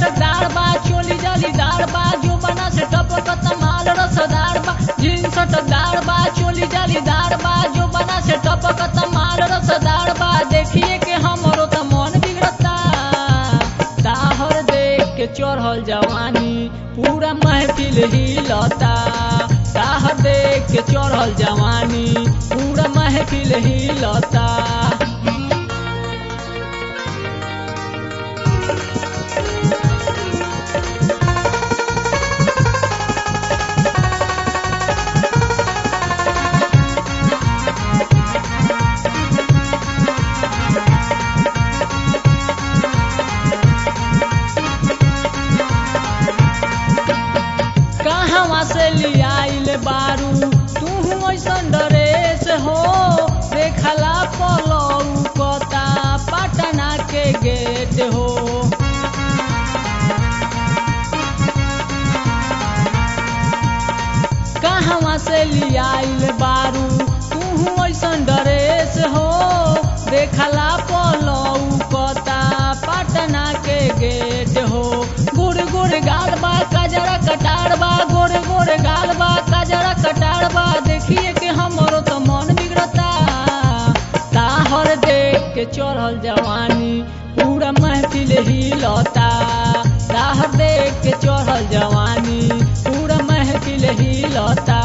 चटकदार बा चोली जालीदार बा जो बना से टपकत माल रसदार बा जींस चटकदार बा चोली जालीदार बा जो बना से टपकत माल रसदार बा देखिए के हमरो त मन बिगड़ता ताहर देख के चढ़ल जवानी पूरा महफिल हिलता ताहर देख के चढ़ल जवानी पूरा महफिल हिलता कहवा से लियाइल बारू तू ऐसन ड्रेस हो देखला पलऊ कता पटना के गेट हो कहवा से लियाइल बारू तू ऐसन ड्रेस हो देखला पलऊ कता पटना के गेट हो गुड़ गुड़ गाल बा कजरा कटार बा गोरे गोरे गाल बा कजरा कटार बा देखिए कि हमरो तो मन बिगड़ता ताहर देख के चढ़ल जवानी पूरा महफिल हिलता ताहर देख के चढ़ल जवानी पूरा महफिल हिलता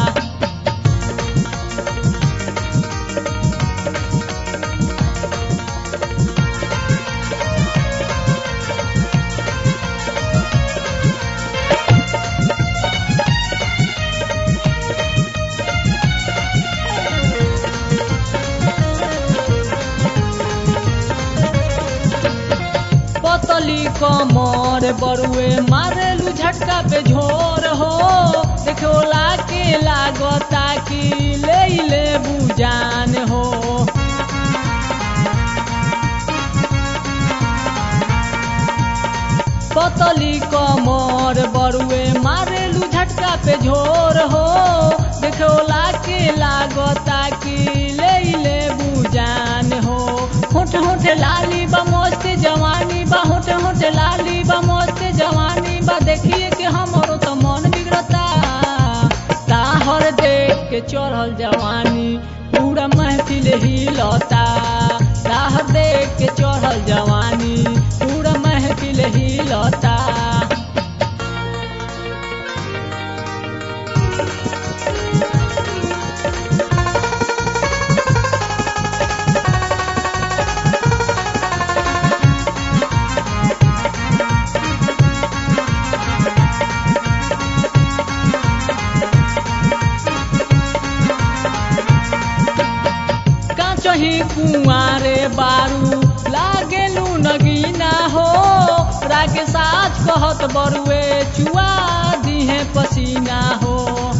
पतली कमर बरुए मारेलू झटका पे झोर हो देखोला के लागता कि ले ले बुजान हो पतली कमर बरुए मारेलू झटका पे झोर हो देखोला के लागता कि ले ले बुजान हो होठ होठ लाली बा मस्त जवानी बा होठ होठ लाली बा मस्त जवानी बा देखिए कि हमरो तो मन बिगड़ता ताहर देख के चढ़ल जवानी पूरा महफिल हिलता ताहर देख के चढ़ल जवानी पूरा महफिल हिलता काचही कुआरे बारू लागेलू नगीना हो राके साच कहत बरुए चुआ दिहे पसीना हो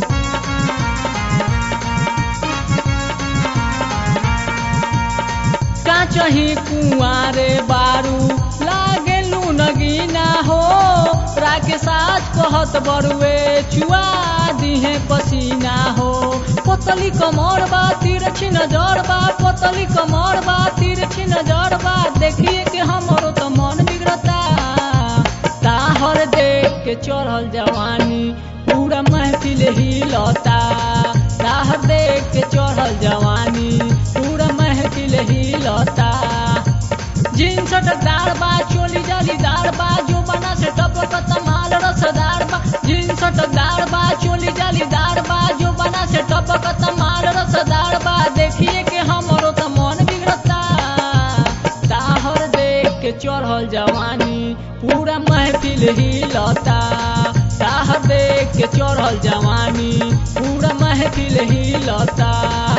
काचही कुआरे बारू लागेलू नगीना हो राके साच कहत बरुए चुआ दिहे पसीना हो पतली कमर बा तिरछी नजर बा पतली कमर बा तिरछी नजर बा देखिए कि हमरो तो मन बिगड़ता ताहर देख के चढ़ल जवानी पूरा महफिल हिलता ताहर देख के चढ़ल जवानी पूरा महफिल हिलता जींस टकदार बा चोली जालीदार बा जो बना से टपकत माल रसदार बा जींस टकदार बा चोली जालीदार बा जो बना से टपकत माल रसदार बा देखिए कि हमरो तो मन बिगड़ता ताहर देख के चढ़ल जवानी पूरा महफिल हिलता ताहर देख के चढ़ल जवानी पूरा महफिल हिलता